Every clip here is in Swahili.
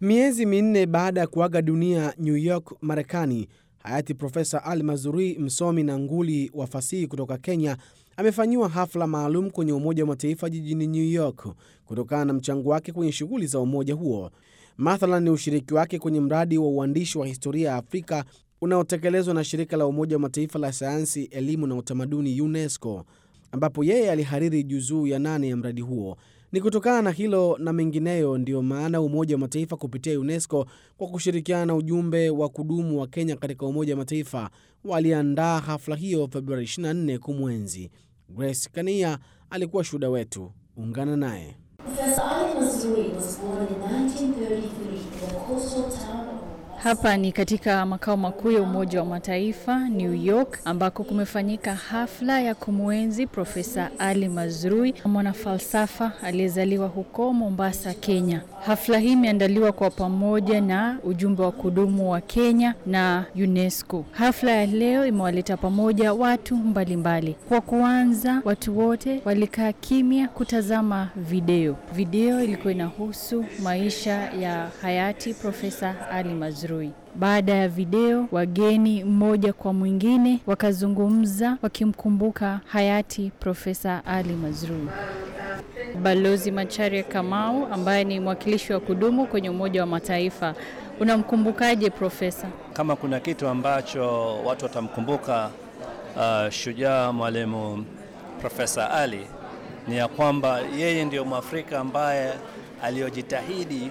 Miezi minne baada ya kuaga dunia New York, Marekani, hayati Profesa Ali Mazrui, msomi na nguli wa fasihi kutoka Kenya, amefanyiwa hafla maalum kwenye Umoja wa Mataifa jijini New York kutokana na mchango wake kwenye shughuli za umoja huo. Mathalan ni ushiriki wake kwenye mradi wa uandishi wa historia ya Afrika unaotekelezwa na shirika la Umoja wa Mataifa la sayansi, elimu na utamaduni UNESCO, ambapo yeye alihariri juzuu ya nane ya mradi huo. Ni kutokana na hilo na mengineyo ndiyo maana Umoja wa Mataifa kupitia UNESCO kwa kushirikiana na ujumbe wa kudumu wa Kenya katika Umoja wa Mataifa waliandaa hafla hiyo Februari 24 kumwenzi. Grace Kania alikuwa shuhuda wetu, ungana naye. Professor Ali Mazrui was born in 1933 in the coastal town of Hapa ni katika makao makuu ya Umoja wa Mataifa New York, ambako kumefanyika hafla ya kumwenzi Profesa Ali Mazrui, mwanafalsafa aliyezaliwa huko Mombasa, Kenya. Hafla hii imeandaliwa kwa pamoja na ujumbe wa kudumu wa Kenya na UNESCO. Hafla ya leo imewaleta pamoja watu mbalimbali mbali. Kwa kuanza, watu wote walikaa kimya kutazama video. Video ilikuwa inahusu maisha ya hayati Profesa Ali Mazrui. Baada ya video, wageni mmoja kwa mwingine wakazungumza wakimkumbuka hayati Profesa Ali Mazrui. Balozi Macharia Kamau ambaye ni mwakilishi wa kudumu kwenye Umoja wa Mataifa, unamkumbukaje profesa? Kama kuna kitu ambacho watu watamkumbuka uh, shujaa mwalimu Profesa Ali ni ya kwamba yeye ndio Mwafrika ambaye aliyojitahidi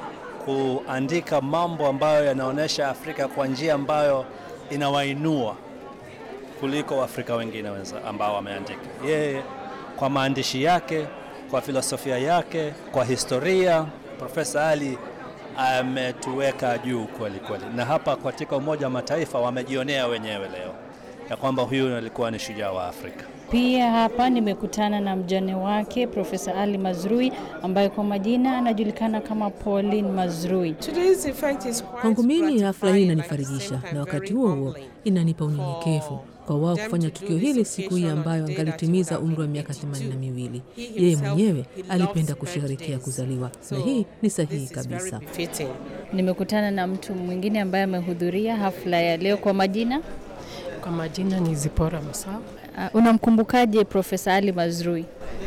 kuandika mambo ambayo yanaonyesha Afrika kwa njia ambayo inawainua kuliko Waafrika wengine wenza ambao wameandika. Yeye kwa maandishi yake, kwa filosofia yake, kwa historia, Profesa Ali ametuweka juu kweli kweli, na hapa katika Umoja wa Mataifa wamejionea wenyewe leo ya kwamba huyu alikuwa ni shujaa wa Afrika. Pia hapa nimekutana na mjane wake Profesa Ali Mazrui ambaye kwa majina anajulikana kama Pauline Mazrui. Kwangu mimi hafla hii inanifarijisha na wakati huo huo inanipa unyenyekevu kwa wao kufanya tukio hili siku hii ambayo angalitimiza umri wa miaka themanini na miwili. Yeye mwenyewe alipenda kusherehekea kuzaliwa na hii ni sahihi kabisa. Nimekutana na mtu mwingine ambaye amehudhuria hafla ya leo kwa majina. Kwa majina ni Zipora Musa. Uh, unamkumbukaje Profesa Ali Mazrui?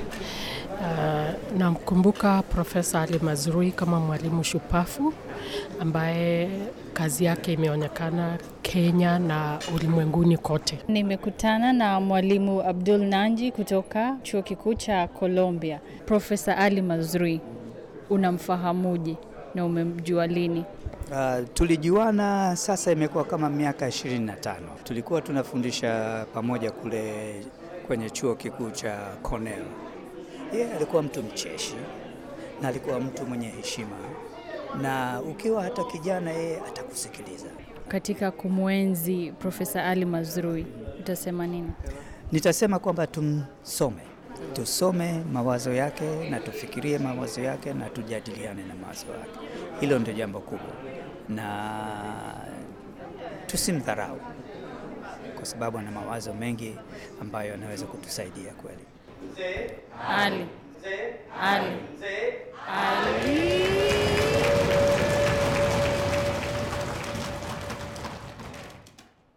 Uh, namkumbuka Profesa Ali Mazrui kama mwalimu shupafu ambaye kazi yake imeonekana Kenya na ulimwenguni kote. Nimekutana na mwalimu Abdul Nanji kutoka chuo kikuu cha Columbia. Profesa Ali Mazrui unamfahamuje na umemjua lini? Uh, tulijuana sasa imekuwa kama miaka 25. Tulikuwa tunafundisha pamoja kule kwenye chuo kikuu cha Cornell. Yeye alikuwa mtu mcheshi na alikuwa mtu mwenye heshima, na ukiwa hata kijana, yeye atakusikiliza. Katika kumwenzi Profesa Ali Mazrui utasema nini? Nitasema kwamba tumsome, tusome mawazo yake na tufikirie mawazo yake na tujadiliane na mawazo yake. Hilo ndio jambo kubwa, na tusimdharau kwa sababu ana mawazo mengi ambayo yanaweza kutusaidia kweli. Ali. Ali. Ali.